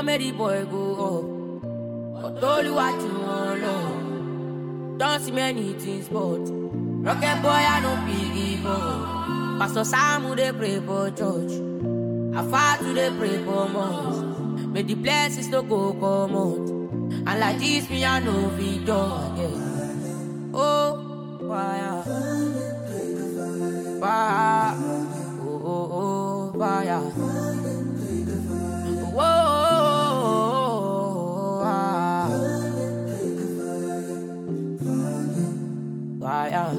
make the boy go up. But only what you want, Lord. Don't see many things, but rocket boy, I no big up. Pastor Sam, they pray for church. I far to they pray for mosque. May the blessings to go come out. And like this, me, I know we done, yeah. Oh, fire. Fire. Oh, oh, oh, fire. Whoa, ah. fire.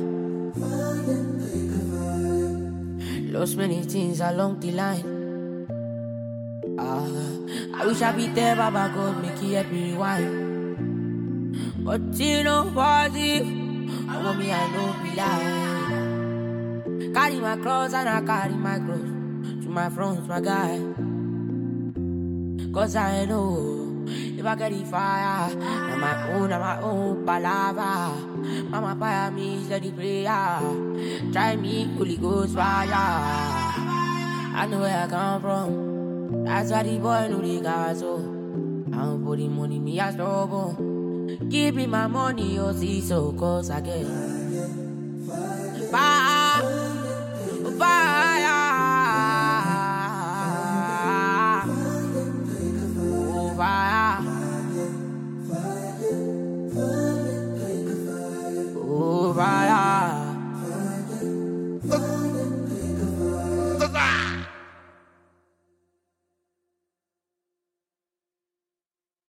Lost many things along the line. Ah, I wish I be there, Baba God, make it help me rewind. But you know what if I want me, I know be lie. Carry my cross and I carry my cross to my front, my guy. Cause I know if I get the fire, on my own, on my own palava. Mama fire me, steady prayer. Try me, Holy Ghost fire. I know where I come from. That's why the boy know the gas so. I don't put the money, me a struggle. Give me my money, oh see so cause I get fire, fire. Oh, fire. Oh, fire.